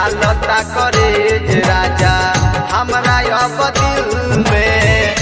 डालता करे जे राजा हमरा अब दिल में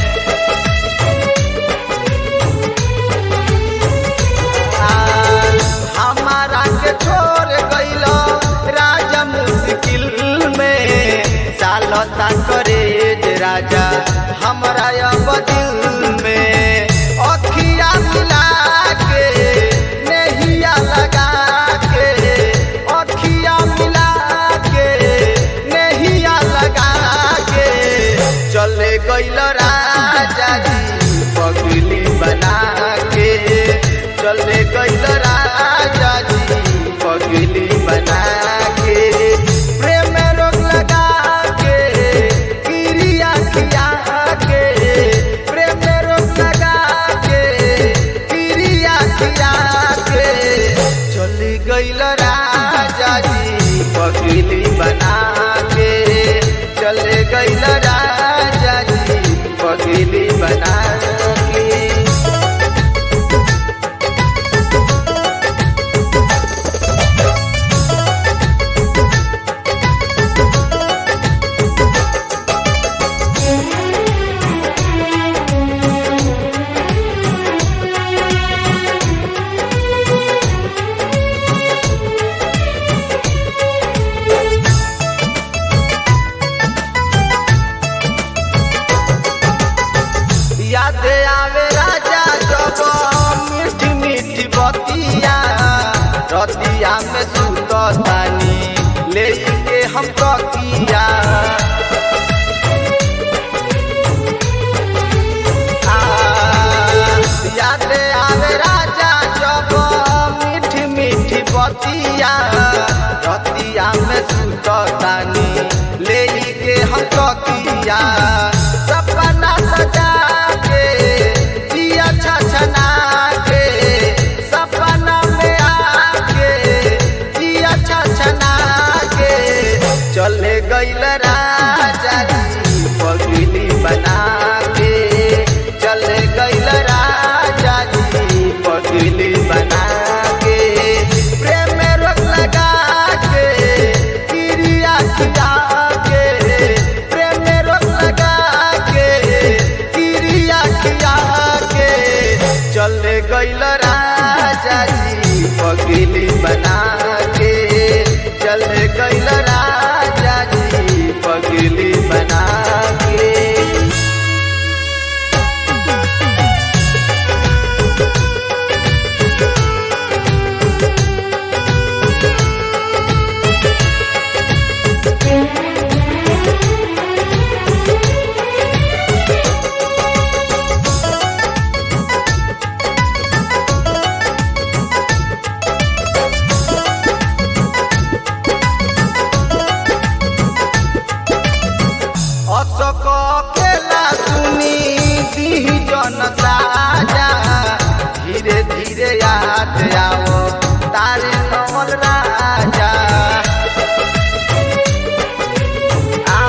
आ, हमारा के छोड़ गइल राजा मुश्किल में डालता करे जे राजा हमरा अब दिल में अखिया मिला के नहिया लगा के अखिया मिला के नहिया लगा के चले गइल राजा जी पगली बना के चले गइल राजा जी पगली बना के प्रेम में रोग लगा के क्रिया खिया के प्रेम में रोग लगा के क्रिया खिया के चली गइल राजा जी पगली बना के चले गइल राजा जी पगली बना के याद आवे राजा जब मीठी मीठी बतिया रतिया में सुततानी लेके हम तकिया आ, याद आवे राजा जब मीठी मीठी बतिया रतिया में सुततानी लेके हम तकिया सपना सजा के जिया छछना के सपना में आके जिया छछना के चले गइल राजा जी पगली बना के चले गइल राजा जी पगली बना के प्रेम में रोक लगा के क्रिया खिया के प्रेम में रोक लगा के क्रिया खिया के चले गइल राजा जी पगली बना के चले गइल राजा जी पगली बना के अशोक केला सुनी दी जन साजा धीरे धीरे याद आओ तारे कमल राजा आ,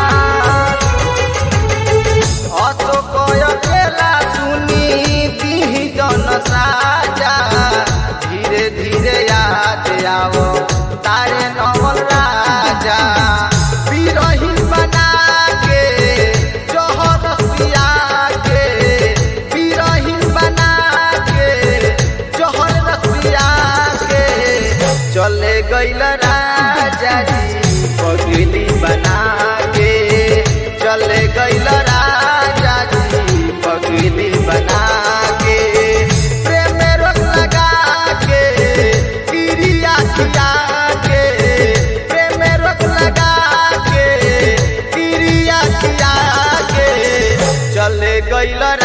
अशोक केला सुनी दी जन साजा धीरे धीरे याद आओ तारे नवल राजा बिरहिन बना के जोहर पिया के बिरहिन बना के जोहर पिया के चले गइल राजा जी पगली बना के चले गइल राजा जी पगली बना के प्रेम में रोक लगा के क्रिया खिया के प्रेम में रोक लगा के क्रिया खिया के चले गइल